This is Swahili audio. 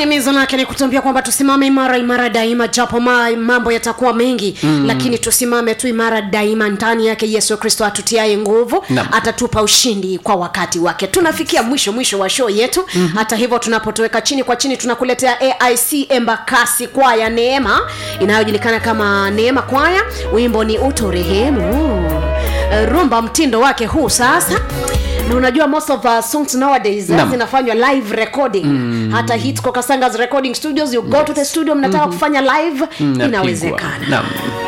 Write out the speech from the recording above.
himizo lake ni kutuambia kwamba tusimame imara imara daima japo ma, mambo yatakuwa mengi mm. lakini tusimame tu imara daima ndani yake yesu kristo atutiaye nguvu Naam. atatupa ushindi kwa wakati wake tunafikia mwisho mwisho wa show yetu mm-hmm. hata hivyo tunapotoweka chini kwa chini tunakuletea aic embakasi kwaya neema inayojulikana kama neema kwaya wimbo ni utorehemu Eh, rumba mtindo wake huu sasa na unajua most of uh, songs nowadays uh, Naam. zinafanywa live recording mm. hata hit kokasangas recording studios you go to the studio mnataka mm-hmm. kufanya live Mnapigwa. inawezekana Naam.